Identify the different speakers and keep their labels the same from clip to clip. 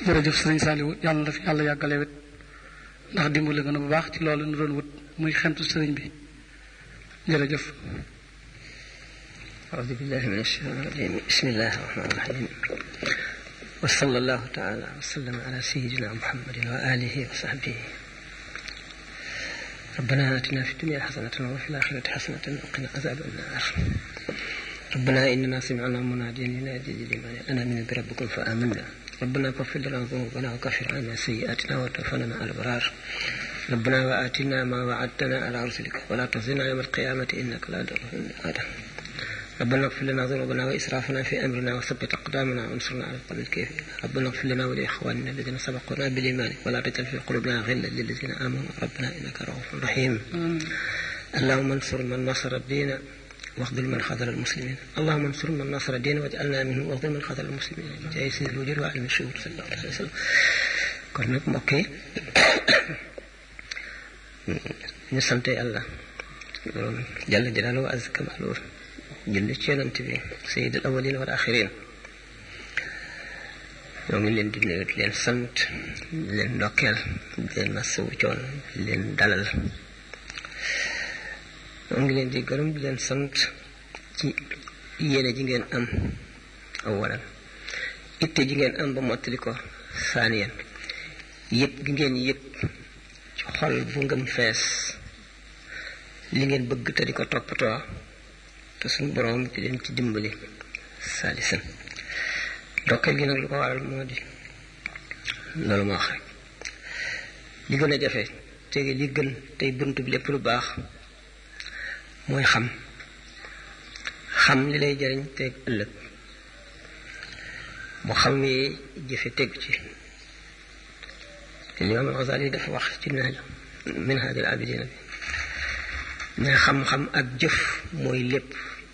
Speaker 1: jërëjëf sëriñ Saliou yàlla na fi yàlla yàggale wet ndax dimbali nga na bu baax ci loolu nu doon wut muy xentu sëriñ bi jërëjëf
Speaker 2: أعوذ بالله من الشيطان الرجيم بسم الله الرحمن الرحيم وصلى الله تعالى وسلم على سيدنا محمد وآله وصحبه ربنا آتنا في الدنيا حسنة وفي الآخرة حسنة وقنا عذاب النار ربنا إننا سمعنا مناديا ينادي لمن أنا من بربكم فآمنا ربنا اغفر لنا ذنوبنا وكفر عنا سيئاتنا وتوفنا مع الأبرار ربنا وآتنا ما وعدتنا على رسلك ولا تخزنا يوم القيامة إنك لا تغفر آدم ربنا اغفر لنا ذنوبنا وإسرافنا في أمرنا وثبت أقدامنا وانصرنا على القوم الكافرين ربنا اغفر لنا ولإخواننا الذين سبقونا بالإيمان ولا تجعل في قلوبنا غلا للذين آمنوا ربنا إنك رؤوف رحيم اللهم انصر من نصر الدين واخذل من خذل المسلمين اللهم انصر من نصر الدين واجعلنا منه واخذل من خذل المسلمين جاي سيد الوجود وعلم الشهود صلى الله عليه وسلم kon nag mbokk yi ñu sant yàlla borom jàll jalaalu wa azza kamaalu julli ci yonent bi sayid al awalin wal axirin ñoo ngi leen di nuyu di leen sant di leen ndokkeel di leen masawu coon di leen dalal ñoo ngi leen di gërëm di leen sant ci yéene ji ngeen am awalan itte ji ngeen am ba mottali ko saaniyan yëpp gi ngeen yëpp ci xol bu ngëm fees li ngeen bëgg te di ko toppatoo te suñu borom di leen ci dimbali saalisan dokkeel gi nag lu ko waral moo di loolu ma wax rek li gën a jafe tege li gën tey bunt bi lépp lu baax mooy xam xam li lay jariñ teg ëllëg mu xam yi jëfe teg ci Imaam Al-Ghazali dafa wax ci naaj Minhaajul Aabidiin bi mais xam-xam ak jëf mooy lépp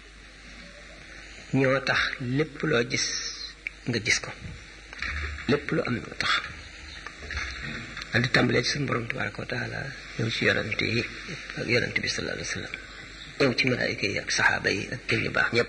Speaker 2: ñoo tax lépp loo gis nga gis ko lépp lu am ñoo tax al di tàmbalee ci suñu borom tabaraka wa taala ñëw ci yonante yi ak yonante bi sallallahu alayhi wa sallam ñëw ci malaayika yi ak saxaaba yi ak kër yu baax ñëpp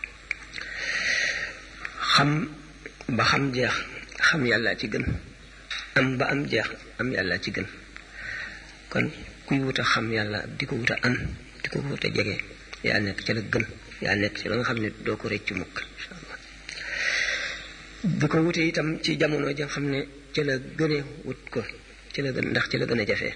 Speaker 2: xam ba xam jeex xam yàlla ci gën am ba am jeex am yàlla ci gën kon kuy wuta xam yàlla di ko wuta am di ko wuta jege yaa nekk ci la gën yaa nekk ci la nga xam ne doo ko rëccu mukk insha allah di ko wute itam ci jamono ja xam ne ci la gëne wut ko ci la gën ndax ci la gën a jafee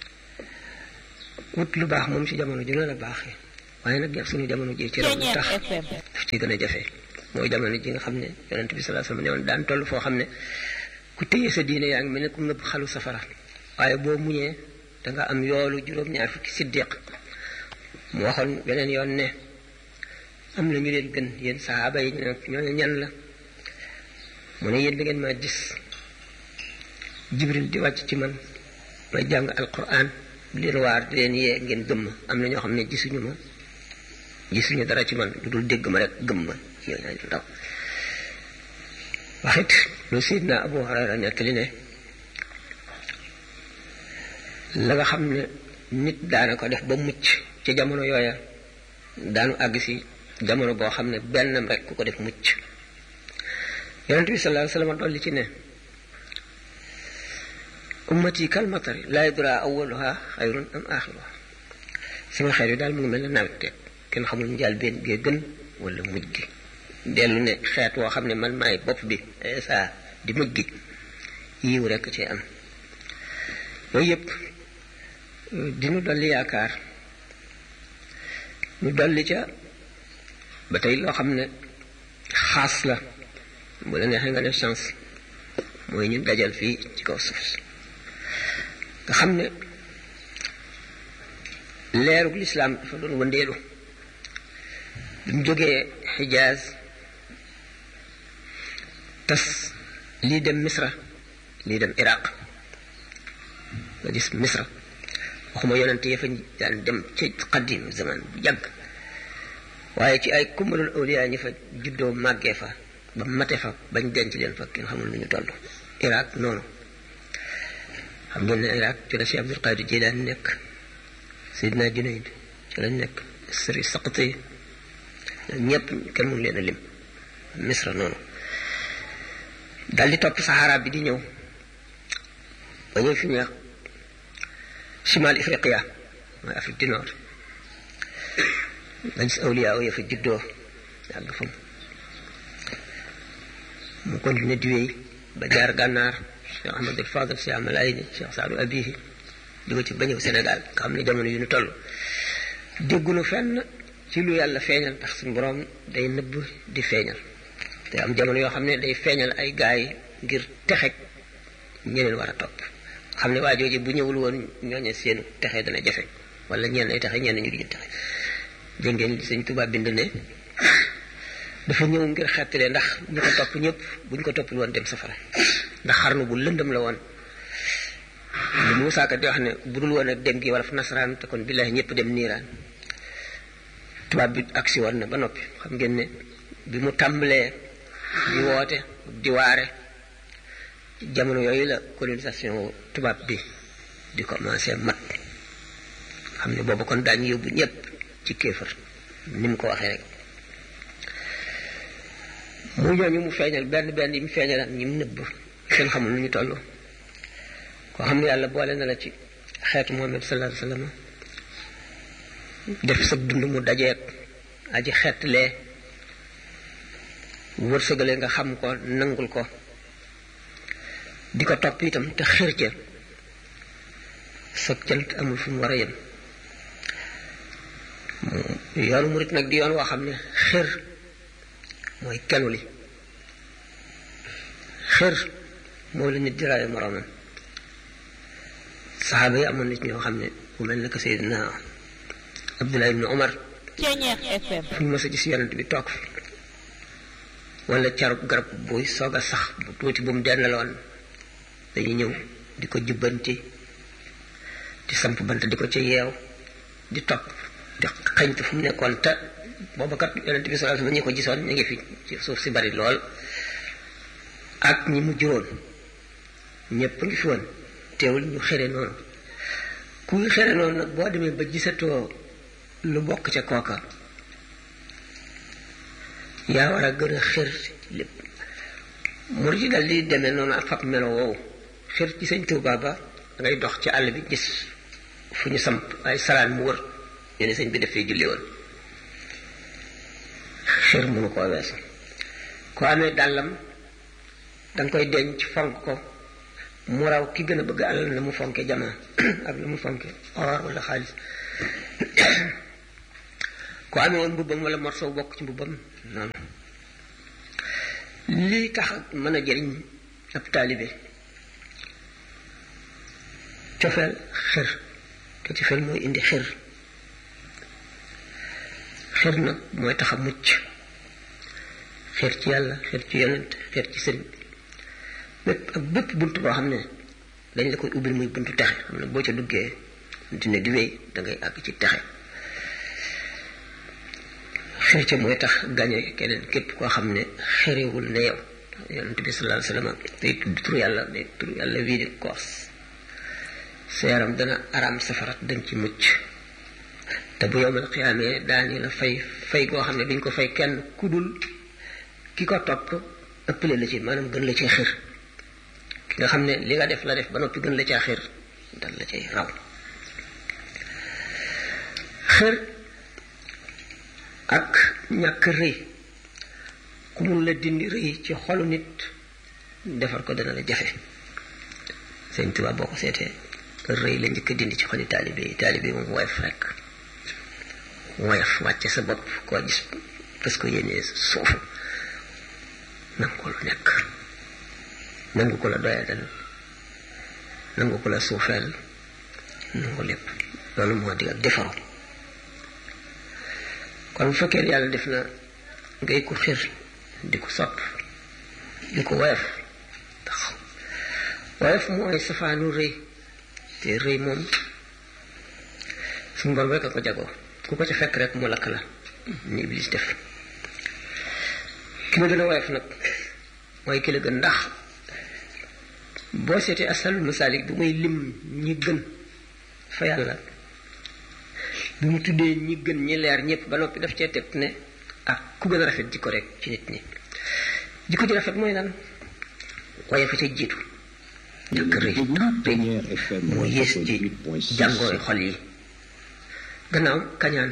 Speaker 2: wut lu baax moom ci jamono ju ne la baaxee waaye nag suñu jamono ji ci raw lu tax daf ci gën a jafee mooy jamono ji nga xam ne yonent bi sallallahu alayhi wasallam ne woon daan toll foo xam ne ku téye sa diine yaa ngi mel ne ku ngëb xalu safara waaye boo muñee danga am yoolu juróom-ñaar fukki siddiq mu waxoon beneen yoon ne am na ñu leen gën yéen sahaaba yi ñoo ñan la mu ne yéen da ngeen maa gis jibril di wàcc ci man may jàng alquran di leen waar di leen yee ngeen gëmm am na ñoo xam ne gisuñu ma gisuñu dara ci man lu dul dégg ma rek gëm ma yow ñaa ñu ndaw waxit lu sidna abu hurayra nettali ne la nga xam ne nit daana ko def ba mucc ci jamono yooya daanu àgg si jamono boo xam ne bennam rek ku ko def mucc yonent bi sallallahu alayhi wasallam dolli ci ne ummati kal matari laa yadra awwaluha xayrun am axiruha sama xeer yi daal mu ngi mel ne nawet te kenn xamul njaal benn gee gën wala mujj gi dellu ne xeet woo xam ne man maay bopp bi saa di mujj gi yiw rekk ci am yooyu yëpp dinu dolli yaakaar ñu dolli ca ba tey loo xam ne xaas la bu la neexee nga def chance mooy ñu dajal fii ci kaw suuf nga xam ne leerug lislaam dafa doon wëndeelu bi mu jógee xijaaz tas lii dem misra lii dem iraq nga gis misra waxuma yonente ya fa daan dem ci qadim zaman bu yàgg waaye ci ay kummalul awliya ñi fa juddoo màggee fa ba mate fa bañ denc leen fa kenn xamul lu ñu toll iraq noonu xam ngeen ne iraq ci la si abdul qadir jilaan nekk sidna junayd ci lañ nekk sëri saqati ñëpp kenn mun leen a lim misra noonu dal di topp saxaara bi di ñëw ba ñëw fi ñuy wax chimal ifriqiya mooy Afrique du Nord dañ si awliyaa ya fa juddoo yàgg fa mu continué di wéy ba jaar gànnaar Cheikh Ahmadul Fadal Cheikh Amalayni Cheikh Saadu Abihi di ko ci ba ñëw Sénégal nga xam ne jamono yu ñu toll déggunu fenn ci lu yàlla feeñal ndax suñu borom day nëbb di feeñal te am jamono yoo xam ne day feeñal ay gaay ngir texeg ñeneen war a topp xam ne waa jooju bu ñëwul woon ñooñe seenu texe dana jafe wala ñenn ay texe ñenn ñu duñu texe dégg ngeen li sëñ Tuubaa bind ne dafa ñëw ngir xettale ndax ñu ko topp ñëpp buñ ko toppul woon dem safara ndax xarnu bu lëndëm la woon lu Muusaa Ka di wax ne bu dul woon ak dem gi wala fa nasaraan te kon billaahi ñëpp dem niiraan tubaab bi agsi woon na ba noppi xam ngeen ne bi mu tàmbalee di woote di waare jamono yooyu la colonisation tubaab bi di commencé mat xam ne boobu kon daañu yóbbu ñëpp ci kéefar ni mu ko waxee rek mu ñooñu mu feeñal benn benn yi mu feeñal ak ñi mu nëbb seen xamul nu ñu toll koo xam ne yàlla boole na la ci xeetu Muhammad sallallahu alayhi wa sallam def sa dund mu dajeek aji xeetlee wërsëgale nga xam ko nangul ko di ko topp itam te xër ca sa cant amul fu mu war a yem yoonu murit nag di yoon woo xam ne xër mooy kenu li xër moo la nit di rawe moroomam saxaaba yi amoon nit ñoo xam ne ku mel ne que Seydina Abdullah ibn Omar fu ñu mës a gis yonent bi toog fi wala carub garab buy soog a sax bu tuuti bu mu dendaloon dañuy ñëw di ko jubbanti di samp bant di ko ca yeew di topp di xañtu fu mu nekkoon te booba kat yonent bi sallallahu alayhi wasallam ñi ko gisoon ñu ngi fi ci suuf si bari lool ak ñi mu juróon ñépp ngi fi woon teewul ñu xere noonu kuy xere noonu nag boo demee ba gisatoo lu bokk ca kooka yaa war a gën a xër lépp mur ci dal di demee noonu ak fab melo woowu xër ci sëñ Tuubaa ba dangay dox ci àll bi gis fu ñu samp ay salaan mu wër ñu ne sëñ bi dafay julli woon xër mënu koo weesu ko amee dàllam danga koy denc fonk ko mu raw ki gën a bëgg alal na mu fonke jamaa ak na mu fonke or wala xaalis ku amee woon mbubbam wala morceau bokk ci mbubbam noonu lii tax mën a jëriñ ab taalibe cofeel xër te cofeel mooy indi xër xër nag mooy tax a mucc xër ci yàlla xër ci yonent xër ci sëriñ bépp ak bépp bunt boo xam ne dañ la koy ubbil muy buntu texe xam ne boo ca duggee dina di wéy da ngay àgg ci texe xër ca mooy tax gañe keneen képp koo xam ne xërewul ne yow yonent bi sallallahu alayhi wasallam day tudd tur yàlla day tur yàlla wii di koos sa yaram dana araam safarat dañ ci mucc te bu yowmal xiyaamee daañu la fay fay goo xam ne duñ ko fay kenn ku dul ki ko topp ëppale la ci maanaam gën la ci xër ki nga xam ne li nga def la def ba noppi gën la caa xër dal la cay raw xër ak ñàkk rëy ku mun la dindi rëy ci xolu nit defar ko dana la jafe sëñ Tuubaa boo ko seetee rëy la njëkk a dindi ci xoli taalibe yi taalibe yi moom woyof rek woyof wàcce sa bopp koo gis parce que yéenee suuf nangu ko lu nekk nangu ko la doyadal nangu ko la suufeel nangu lépp loolu moo di ak defaru kon bu fekkee yàlla def na ngay ko xir di ko sopp di ko woyof tax woyof mooy safaanu rëy te rëy moom suñu borom rek a ko jagoo ku ko ca fekk rek mu lakk la ni iblis def ki la gën a woyof nag mooy ki la gën ndax boo seetee asalul masaalik bu muy lim ñi gën fa yàlla bu mu tuddee ñi gën ñi leer ñëpp ba noppi daf cee teg ne ak ku gën a rafet jikko rek ci nit ñi jikko ji rafet mooy lan waaye fa ca jiitu ñàkk rëy rëy moo yées ci jàngooy xol yi gannaaw kañaan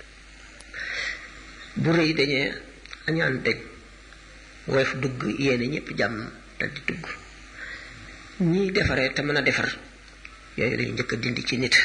Speaker 2: bu rëy dañee añaan dañ woyof dugg yéene ñëpp jàmm dal di dugg ñiy defaree te mën a defar yooyu lañu njëkk a dindi ci nit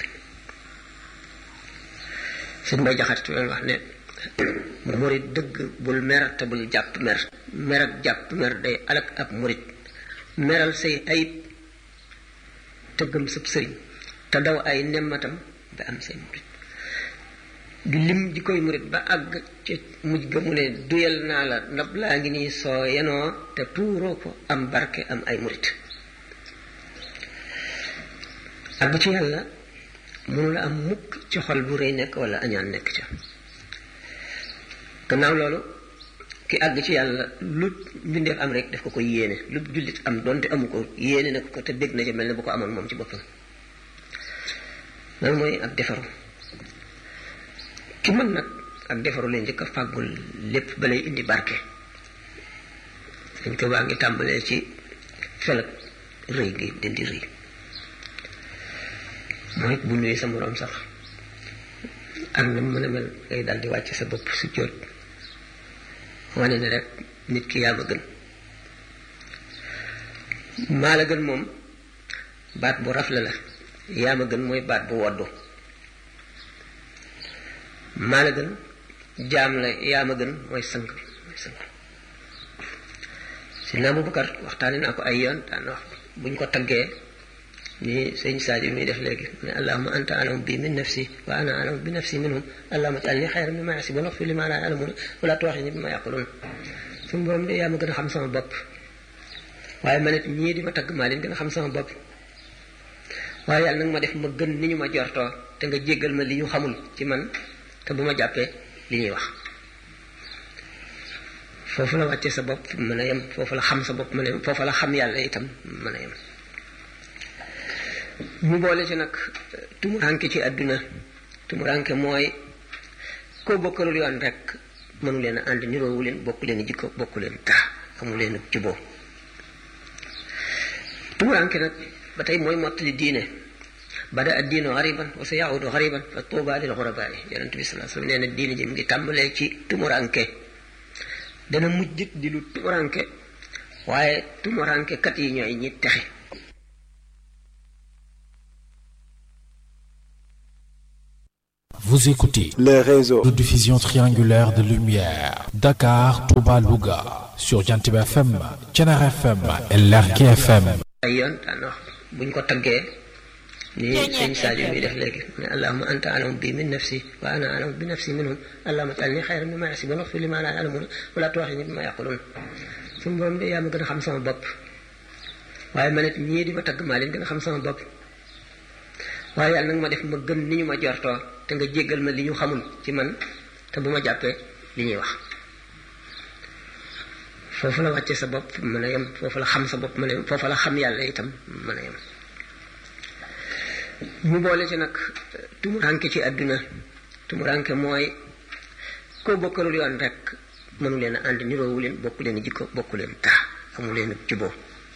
Speaker 2: suñ bay jaxat leen wax ne murit dëgg bul mer te bul jàpp mer mer ak jàpp mer day alak ab murit meral say ayib te gëm sab sëriñ te daw ay nemmatam ba am say murit di lim di koy murit ba àgg ci mujj ga mu ne duyal naa la ndab laa ngi nii soo yenoo te tuuroo ko am barke am ay murit àgg ci yàlla mënu la am mukk ci xol bu rëy nekk wala añaan nekk ca gannaaw loolu ki àgg ci yàlla lu mbindeef am rek daf ko ko yéene lu jullit am donte amu ko yéene na ko te dégg na ca mel ne bu ko amoon moom ci boppam loolu mooy ak defaru ki mën nag ak defaru leen njëkk a fàggul lépp ba lay indi barke dañ ko baa ngi tàmbalee ci felag rëy gi dindi rëy mooy bu nuyu sa moroom sax ak na mën a mel ngay daal di wàcc sa bopp su jóot wane ne rek nit ki yaa ma gën maa la gën moom baat bu rafle la yaa ma gën mooy baat bu woddu maa la gën jaam la yaa ma gën mooy sang bi mooy sang si naa Abubakar waxtaane naa ko ay yoon daan wax buñ ko taggee ni sëñ Sadio muy def léegi ne allahuma anta alam bi min nafsi wa ana alam bi nafsi minhum allahuma ij'alni xayran mimma yahsibun waghfir li ma la ya'lamun wala tu'akhidhni bima yaqulun suñu borom de yaa ma gën a xam sama bopp waaye ma nit ñii di ma tagg maa leen gën a xam sama bopp waaye yàlla nag ma def ma gën ni ñu ma jortoo te nga jéggal ma li ñu xamul ci man te bu ma jàppee li ñuy wax foofu la wàccee sa bopp mën a yem foofu la xam sa bopp mën a yem foofu la xam yàlla itam mën a yem mu boole ci nag tumuranke ci àdduna tumuranke mooy koo bokkalul yoon rek mënu leen a ànd niroowu leen bokku leen jikko bokku leen dara amu leen juboo tumuranke nag ba tey mooy mottali diine bada ad diinu xariban wa sa yaudu xariban fa tuuba lil xurabaa yi yonent bi salaa sallam nee na diine ji mu ngi tàmbalee ci tumuranke dana mujjit di lu tumuranke waaye tumuranke kat yi ñooy ñi texe
Speaker 3: Vous écoutez
Speaker 4: les réseaux
Speaker 3: de diffusion triangulaire de lumière Dakar, Touba, Louga sur Jantiba FM, Thiénare FM et Lergui FM.
Speaker 2: ay yoon daan wax buñ ko taggee ni sëñ Sadio muy def léegi ne allahuma anta alam bi min nafsi wa ana alam bi nafsi minhum allahuma ij'alni xayran mimma yahsibun waghfir li ma la ya'lamun wala tu'akhidhni bima yaqulun suñu borom de yaa ma gën a xam sama bopp waaye ma nit ñii di ma tagg maa leen gën a xam sama bopp waaye yàlla nag ma def ma gën ni ñu ma jortoo te nga jéggal ma li ñu xamul ci man te bu ma jàppee li ñuy wax foofu la wàcce sa bopp mën a yem foofu la xam sa bopp mën a yem foofu la xam yàlla itam mën a yem mu boole ci nag tumuranke ci àdduna tumuranke mooy koo bokkalul yoon rek mënu leen a ànd niroowu leen bokku leen jikko bokku leen dara amu leen juboo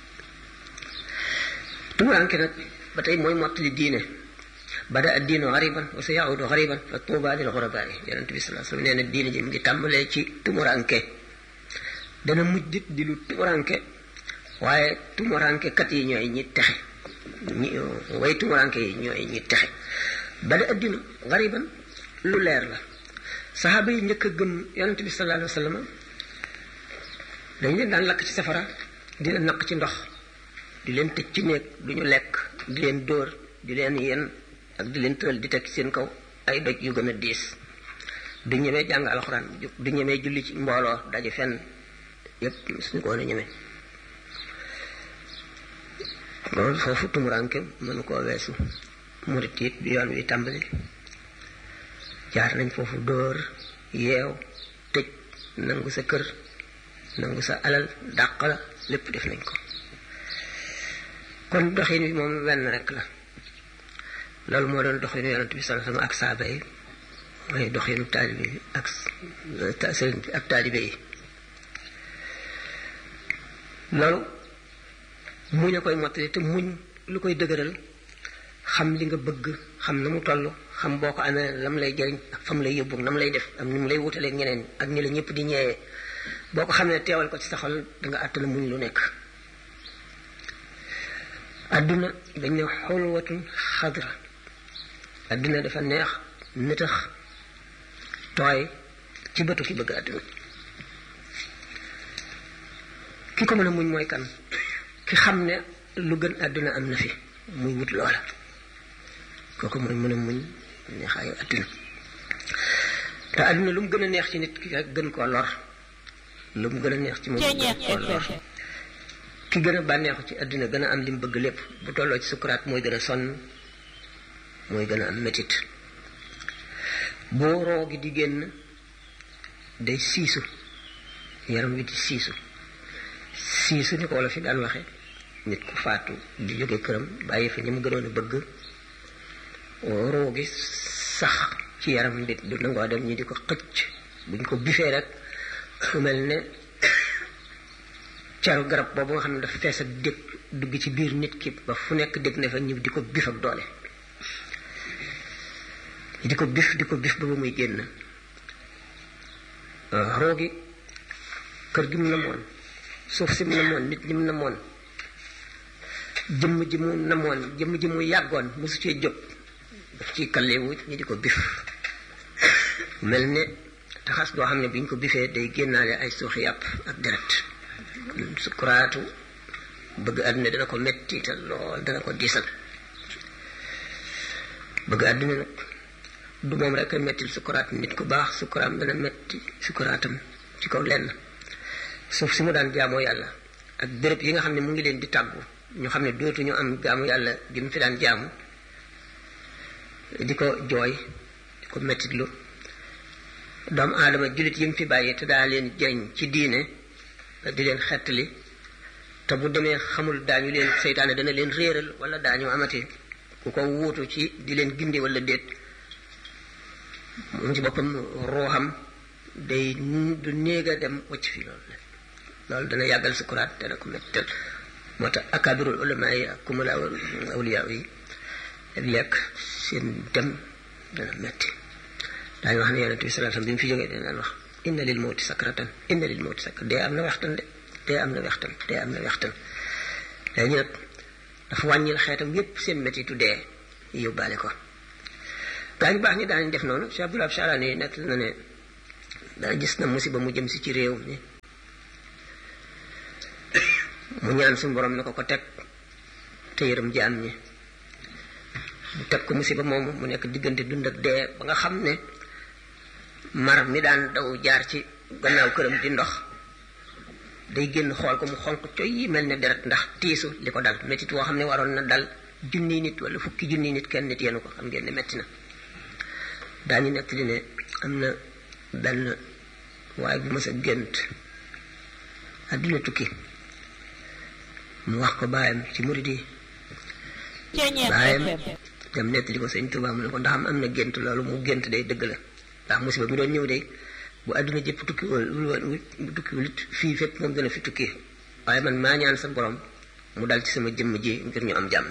Speaker 2: tumuranke nag ba tey mooy mottali diine bada ad diinu xariban wa sa yaudu xariban fa tuuba lil xurabaa yi yonent bi salaa sallam nee na diine ji mu ngi tàmbalee ci tumuranke dana mujjit di lu tumuranke waaye tumuranke kat yi ñooy ñi texe ñi way tumuranke yi ñooy ñi texe bada ad diinu xariban lu leer la saxaaba yi njëkk a gëm yonent bi salaa alayhi wa sallam dañ leen daan lakk ci safara di leen naq ci ndox di leen tëj ci néeg du ñu lekk di leen dóor di leen yen ak di leen tëral di teg seen kaw ay doj yu gën a diis du ñemee jàng alxuraan du ñemee julli ci mbooloo daje fenn yépp suñu ko woon a ñemee loolu foofu tumuranke mënu koo weesu murit it bi yoon wi tàmbali jaar nañ foofu dóor yeew tëj nangu sa kër nangu sa alal dàq la lépp def nañ ko kon doxin wi moom wenn rek la loolu moo doon doxinu yonent bi sallallahu alayhi wasallam ak saaba yi mooy doxinu taalibe yi ak sëriñ bi ak taalibe yi loolu muñ a koy mottali te muñ lu koy dëgëral xam li nga bëgg xam na mu toll xam boo ko amee lam lay jëriñ ak fam lay yóbbu nam lay def am ni mu lay wutalee ñeneen ak ni la ñëpp di ñeewee boo ko xamee teewal ko ci sa xol da nga àttana muñ lu nekk adduna dañ ne xulwatun xadra adduna dafa neex nëtëx tooy ci bëtu ki bëgg adduna ki ko mën a muñ mooy kan ki xam ne lu gën àdduna am na fi muy wut loola kooku mooy mën a muñ neexaayu àdduna te àdduna lu mu gën a neex ci nit ki rek gën koo lor lu mu gën a neex ci moom gën koo lor ki gën a bànneexu ci àdduna gën a am li mu bëgg lépp bu tolloo ci sukuraat mooy gën a sonn mooy gën a am métit boo roo gi di génn day siisu yaram wi di siisu siisu ni ko wala fi daan waxe nit ku faatu di jóge këram bàyyi fa ñi mu gënoon a bëgg roo gi sax ci yaram nit du nangoo dem ñi di ko xëcc buñ ko bifee rek fu mel ne caru garab boobu nga xam ne dafa fees ak dégg dugg ci biir nit ki ba fu nekk dégg ne fa ñu di ko bif ak doole di ko bif di ko bif ba ba muy génn roo gi kër gi mu namoon suuf si mu namoon nit ñi mu namoon jëmm ji mu namoon jëmm ji mu yàggoon mosu cee jóg daf ciy kallewu ñi di ko bif mel ne taxas doo xam ne bi ñu ko bifee day génnaale ay suuxi yàpp ak deret sukuraatu bëgg àdduna dana ko metti te lool dana ko diisal bëgg àdduna nag du moom rek a mettil sukuraat nit ku baax sukuraam dana metti sukuraatam ci kaw lenn suuf si mu daan jaamoo yàlla ak béréb yi nga xam ne mu ngi leen di tàggu ñu xam ne dootuñu am jaamu yàlla gi mu fi daan jaamu di ko jooy di ko mettitlu doomu aadama jullit yi mu fi bàyyi te daa leen jëriñ ci diine di leen xettali te bu demee xamul daañu leen seytaane dana leen réeral wala daañu amati ku ko wuutu ci di leen ginde wala déet moom ci boppam ruuxam day du néeg a dem wacc fi loolu loolu dana yàggal sukuraat dana ko mettal moo tax akabirul ulama yi ak kumala awliya yi lekk seen dem dana metti daañu wax ne yonente bi sallallahu alayhi wasallam bi mu fi jógee dana wax inna lil mawti sakratan inna lil mawti sakrat dee am na waxtan de dee am na waxtan dee am na waxtan léegi nag dafa wàññil xeetam yépp seen mettitu dee yóbbaale ko daañu baax ñi daañu def noonu Cheikh Abdoulaye Charani yi nekk na ne daa gis na musiba mu jëm si ci réew mi mu ñaan suñu borom ne ko ko teg te yërëm jaam ñi mu teg ko musiba moomu mu nekk diggante dund ak dee ba nga xam ne mar mi daan daw jaar ci gannaaw këram di ndox day génn xool ko mu xonq coy yi mel ne deret ndax tiisu li ko dal métit woo xam ne waroon na dal junni nit wala fukki junni nit kenn nit yenu ko xam ngeen ne metti na daañu nekk li ne am na benn waaye bu mës a gént àdduna tukki mu wax ko baayam ci murid yi baayam dem nettali ko sëñ Tuubaa mu ne ko ndax am na gént loolu mu gént day dëgg la ndax musiba mi doon ñëw day bu àdduna jëpp tukki wul bu tukki wul it fii fépp moom dana fi tukki waaye man maa ñaan sa borom mu dal ci sama jëmm ji ngir ñu am jàmm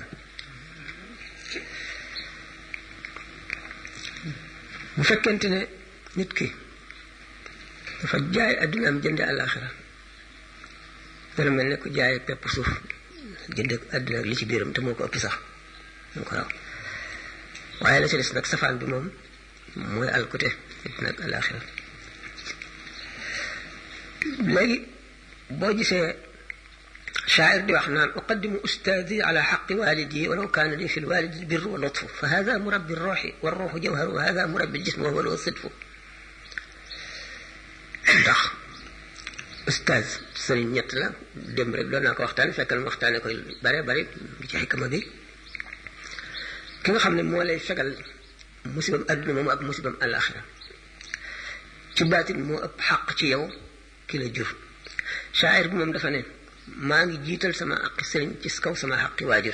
Speaker 2: bu fekkente ne nit ki dafa jaay àdduna am jënde àllaaxira dana mel ne ku jaay pepp suuf jënd àdduna ak li ci biiram te moo ko ëpp sax moo ko raw waaye la ci des nag safaan bi moom mooy alkute àdduna ak àllaaxira léegi boo gisee shaacir di wax naan uqaddimu ustaadi ala xaqi walidi walaw kaana li fi lwalidi lbir wa lutfu fa hada murabbi ruuxi wa ruuxu jawharu wa hada murabbi ljism wa huwa sidfu ndax ustaaz sëriñ ñett la dem rek doon naa ko waxtaan fekk na waxtaane koy bare bare ci xikma bi ki nga xam ne moo lay fegal musibam adduna moom ak musibam àllaaxira ci baatin moo ëpp xaq ci yow ki la jur shaayir bi moom dafa ne maa ngi jiital sama aqi sëriñ ci kaw sama xaqi waajur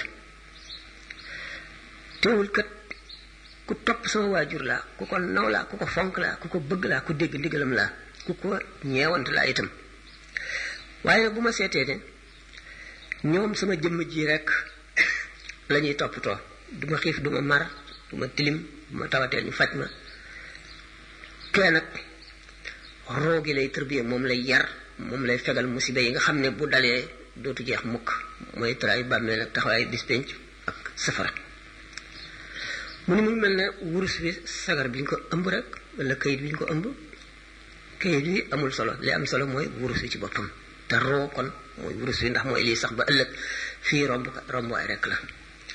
Speaker 2: teewul kat ku topp sama waajur laa ku ko naw laa ku ko fonk laa ku ko bëgg laa ku dégg ndigalam laa ku ko ñeewant laa itam waaye bu ma seetee ne ñoom sama jëmm ji rek la ñuy toppatoo du ma xiif du ma mar du ma tilim du ma tawatee ñu faj ma kee nag roogi lay tërbiye moom lay yar moom lay fegal musiba yi nga xam ne bu dalee dootu jeex mukk mooy tëraay bàmmeel ak taxawaay bis penc ak safara mu ni mu mel ne wurus bi sagar bi ñu ko ëmb rek wala kayit bi ñu ko ëmb kayit bi amul solo li am solo mooy wurus bi ci boppam te roo kon mooy wurus bi ndax mooy lii sax ba ëllëg fii romb rombuwaay rek la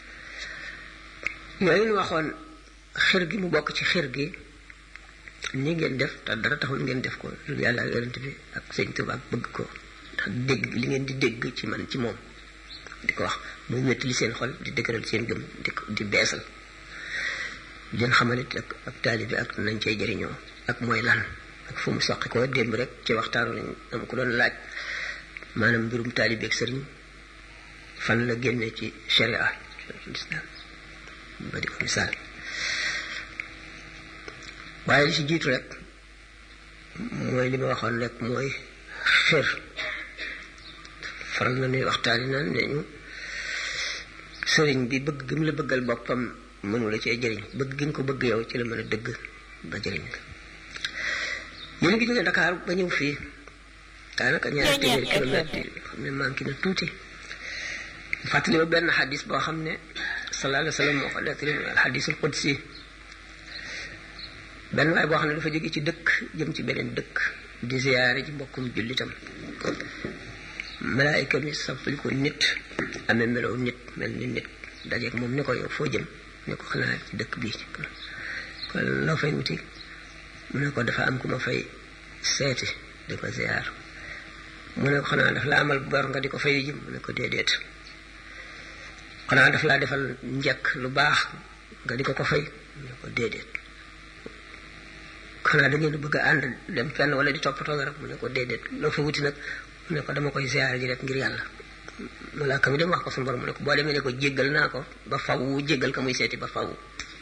Speaker 2: yooyu ñu waxoon xir gi mu bokk ci xir gi ni ngeen def te dara taxul ngeen def ko lu yàlla yonent bi ak sëñ Tuubaa ak bëgg ko ndax dégg li ngeen di dégg ci man ci moom di ko wax muy métti li seen xol di dëgëral seen gëm di ko di beesal leen xamalit ak ak taalibi ak nañ cay jëriñoo ak mooy lan ak fu mu soqi ko démb rek ci waxtaanu lañ am ko doon laaj maanaam mbirum taalibi ak sëriñ fan la génne ci sharia islam ba di ko misaal waaye li ci jiitu rek mooy li ma waxoon rek mooy xër faral na nuy waxtaani naan ne ñu sëriñ bi bëgg gi mu la bëggal boppam mënu la cee jëriñ bëgg gi nga ko bëgg yow ci la mën a dëgg ba jëriñ la yéen ngi jógee Dakar ba ñëw fii daanaka ñaari téeméeri kilomètre yi xam ne manqué na tuuti fàttali ba benn xadis boo xam ne sallallahu alayhi wa sallam moo ko nettali alxadisul qudsi benn waay boo xam ne dafa jóge ci dëkk jëm ci beneen dëkk di ziyaare ci mbokkum jullitam malaayika mi sappali ko nit amee melow nit mel ni nit dajeeg moom ni ko yow foo jëm ne ko xanaa ci dëkk bii kon loo fay wuti mu ne ko dafa am ku ma fay seeti di ko ziyaar mu ne ko xanaa daf la amal bor nga di ko fay jëm mu ne ko déedéet xanaa daf laa defal njëkk lu baax nga di ko ko fay mu ne ko déedéet xanaa da ngeen bëgg a ànd dem fenn wala di toppatoo nga rek mu ne ko déedéet loo fa wuti nag mu ne ko dama koy ziyaar ji rek ngir yàlla malaaka mi dem wax ko suñu borom mu ne ko boo demee ne ko jéggal naa ko ba faw jéggal ka muy seeti ba faw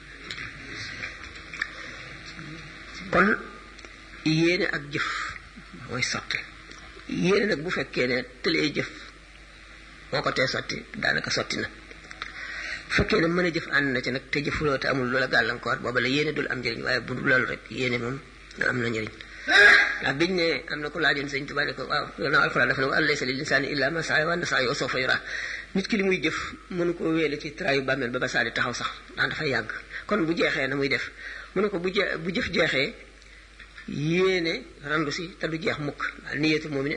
Speaker 2: kon yéene ak jëf mooy sotti yéene nag bu fekkee ne tëlee jëf moo ko tee sotti daanaka sotti na bu fekkee ne mën a jëf ànd na ci nag te jëfuloo te amul loola gàllankoor booba la yéene dul am njëriñ waaye bu dul loolu rek yéene moom am na njëriñ ndax biñ ne am na ko laajoon sëñ Tuubaa ne ko waaw gannaaw alxuraan dafa ne wa laysa lil insaani illa ma saa wa anna sa'yahu sawfa yuraa nit ki li muy jëf mënu ko wéele ci traayu bàmmeel ba ba saa di taxaw sax ndax dafay yàgg kon bu jeexee na muy def mu ne ko bu je bu jëf jeexee yéene randu si te du jeex mukk niyatu moom ne